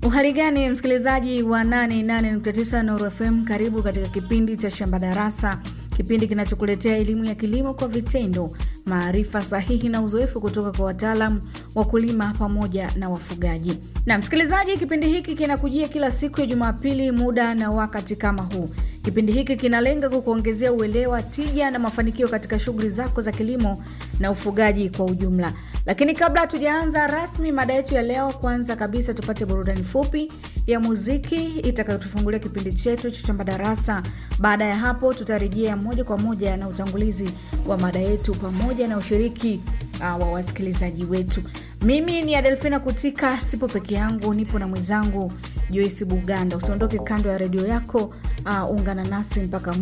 Uhali gani msikilizaji wa 88.9 Nuru FM, karibu katika kipindi cha Shamba Darasa, kipindi kinachokuletea elimu ya kilimo kwa vitendo, maarifa sahihi na uzoefu kutoka kwa wataalam, wakulima pamoja na wafugaji. Na msikilizaji, kipindi hiki kinakujia kila siku ya Jumapili muda na wakati kama huu. Kipindi hiki kinalenga kukuongezea uelewa, tija na mafanikio katika shughuli zako za kilimo na ufugaji kwa ujumla. Lakini kabla hatujaanza rasmi mada yetu ya leo, kwanza kabisa tupate burudani fupi ya muziki itakayotufungulia kipindi chetu cha Shamba Darasa. Baada ya hapo, tutarejea moja kwa moja na utangulizi wa mada yetu pamoja na ushiriki uh, wa wasikilizaji wetu. Mimi ni Adelfina Kutika, sipo peke yangu, nipo na mwenzangu Joyce Buganda. Usiondoke kando ya redio yako, uh, ungana nasi mpaka